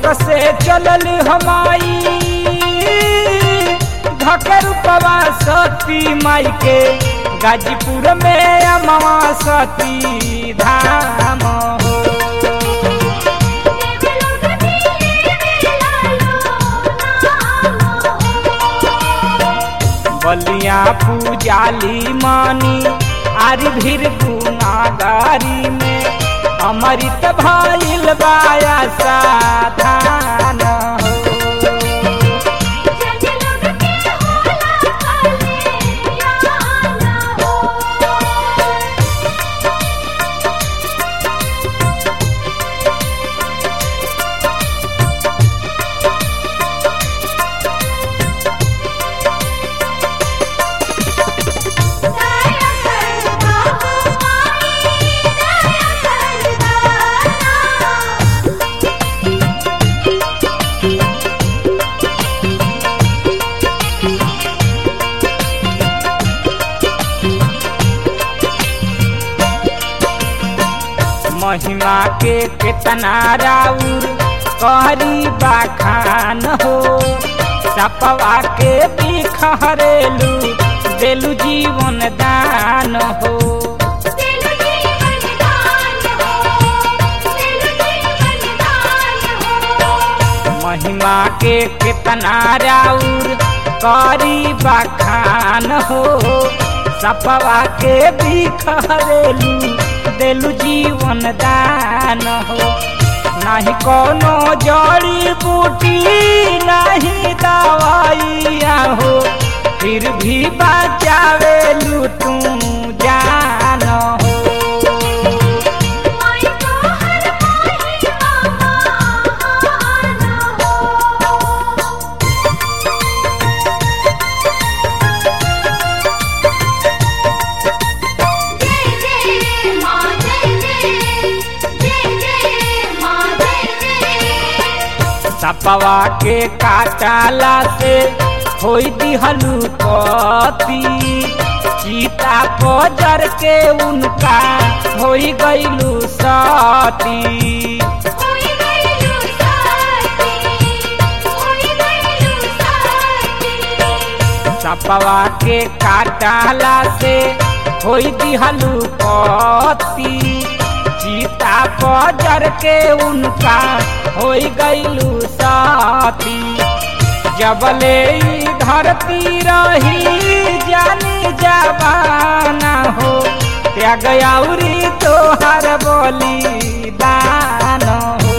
से चलल हमाई धकर सती माई के गाजीपुर में अमवा सती धाम हो बलिया पूजाली मानी आरी भीर गुनागारी में अमृत भइल बाया साधान हो महिमा के कितना राउर करी बाखान हो सपवा के बिखरेलू देलू जीवन दान हो महिमा के कितना राउर करी बाखान हो सपवा के बिखरेलू देलू जीवन दान हो नहीं कोनो जड़ी बूटी नहीं दवाइया हो फिर भी बचावेलू तू जान हो सपवा के काटाला से होई दिहलू पति सीता पजर के उनका होई गईलू सती सपवा के काटाला से होई दिहलू पति सीता पजर के उनका होई गईलू साथी जबले धरती रही जानी जबाना हो त्याग औरी तोहर बोली दान हो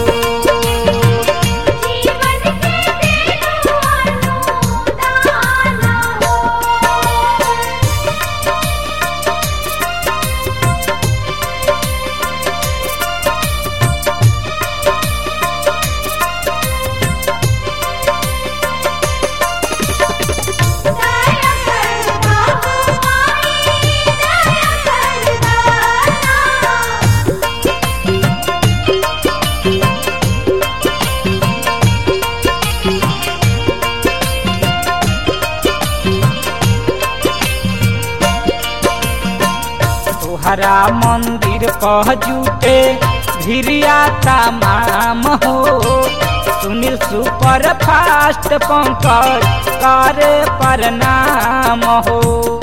तोहरा मंदिर कह जुटे धिरिया तमाम हो सुनील सुपर फास्ट पंकज करे प्रणाम हो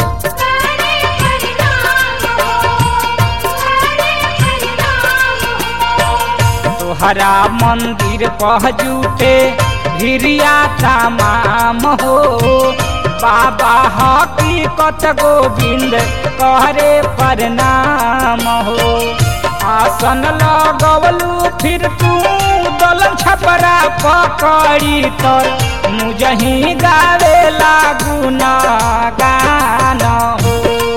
तोहरा मंदिर कह जुटे धिरिया तमाम हो बाबा हकीकत गोविंद करे प्रणाम हो आसन लगवलू फिर तू दलन छपरा पकड़ी तर मुझही गावे लागू न गान हो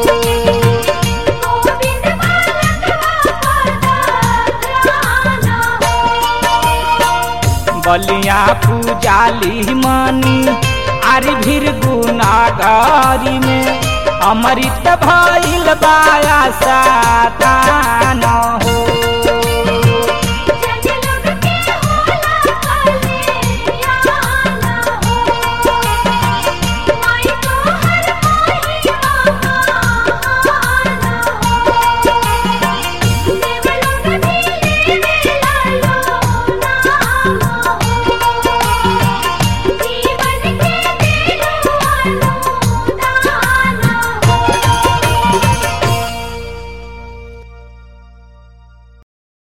बलिया पूजाली मनी आरी भीर गुनागारी में अमृत भइल बाया सातान हो